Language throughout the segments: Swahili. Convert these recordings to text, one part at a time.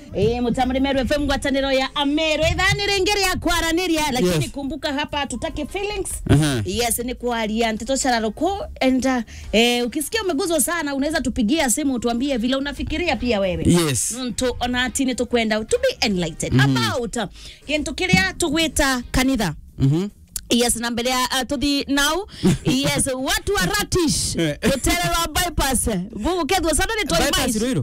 eh mutamri meru fm ngwataniro ya amero ithani ringiri ya kwaraniria lakini Yes. kumbuka hapa tutake feelings Aha. yes ni kualia nteto shararuko and uh, eh, ukisikia umeguzwa sana unaweza tupigia simu utuambie vile unafikiria pia wewe Yes. ntu ona atini tukwenda to be enlightened about uh, kintu kiria tugwita kanitha Mhm. yes na mbele ya uh, tuthi now yes watu wa ratish Eh. gutererwa bypass gugu kethwo sana ni Bypass twaimaici Ruiru.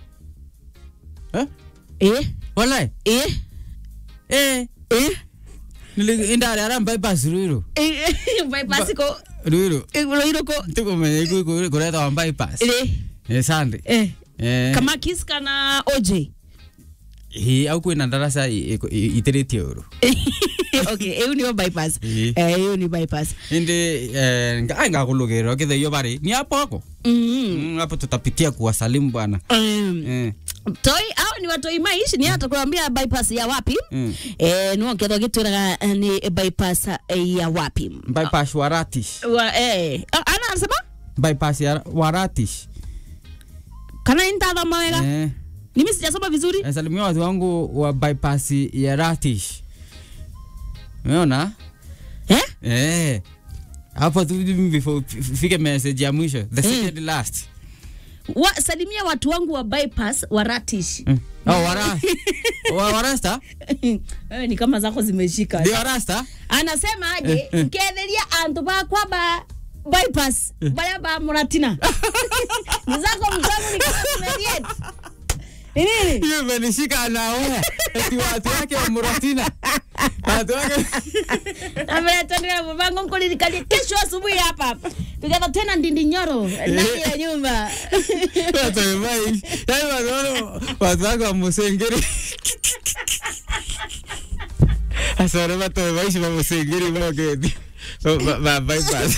Eh? eh Wallahi. eh Eh. eh Nili indari ara bypass Ruiru. Eh, bypass ko Ruiru. loiro ko Tukumenya iku kureta wa bypass. eh Eh sande. eh Eh. kama kis kana OJ Hi au kwina darasa iteretie uru. okay hiyo ni bypass Eh. eh hiyo ni bypass Indi eh nga ngakulugirwa kithe yo bari. Ni hapo hapo. mm Mm, hapo tutapitia kuwasalimu bwana. um, Eh. toi au ni watoi maishi ni hata kuambia bypass ya wapi Mm. eh no ketho gitwiraga eh, ni bypass eh, ya wapi Bypass waratish. wa eh Ah, ana anasema Bypass ya waratish. kana intathoma wega Eh. mimi sijasoma vizuri Nasalimia watu wangu wa bypass ya ratish. Umeona? eh Eh. Hapo tu before fike message ya mwisho. The second last. wa, salimia watu wangu wa bypass wa ratish Mm. Oh, wara. Wa warasta? eh, ni kama zako zimeshika Ndio warasta? anasema aje Eh, eh. nketheria antu bakwa ba bypass baria ba muratina ni zako mtangu ni kama zimediet ni nini Hiyo imenishika na wewe. Eti watu wake wa Muratina. Watu wake. ametandia mabango nkulirikalia kesho asubuhi hapa tukienda tena ndindi nyoro ndani ya nyumba Watu wamai. Yaani watu wale watu wake wa Musengeri. Asore watu wamaishi wa Musengeri wa gedi. Ba ba bypass.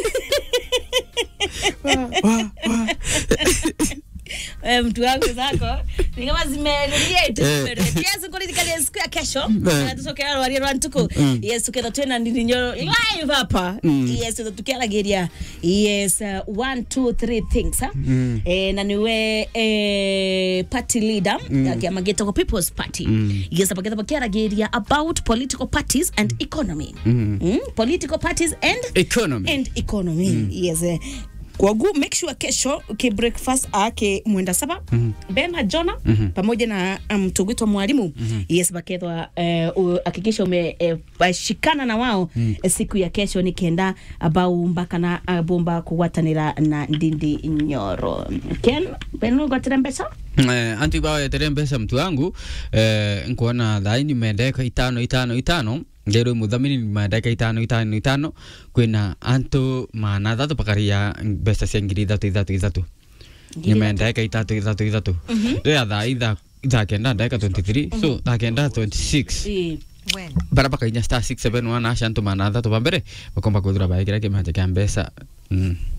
Eh, mtu wangu zako ni kama zimerediate Eh. yes kulirikalia siku ya kesho Eh. tusokera rwari rwa ntuku Mm. yes tukienda tena ndindi nyoro live hapa Mm. yes tukiaragiria yes uh, one two three things ha? Mm. eh, na niwe eh, party leader mm. kiama gitagwo people's party Mm. yes apagitha bakiaragiria about political parties and economy Mm. mm? political parties and Economy. and economy yes eh. kwagu make sure kesho ki breakfast ake mwenda saba mm -hmm. ben na jona mm -hmm. pamoja na mtugwitwa um, mwalimu mm -hmm. yes bakethwa eh, u- hakikisha umeshikana na wao mm. siku ya kesho nikienda abau mpaka na abumba kugwatanira na ndindi nyoro ken ben ugwatira mbeca Eh, antu ibao yetere mbesa mtu wangu eh, nkuona thai nimendeka itano itano itano ngero muthamini nimendeka itano itano itano kwina antu mana thatu pakaria mbeca cia ngiri ithatu ithatu ithatu nimendeka itatu ithatu ithatu ria thaa itha thaa kenda ndeka 23 so thaa kenda 26 Eh, bara bakainya star 671 asha antu mana thatu bambere bakomba kuthura baikira kimanja kia mbeca mm.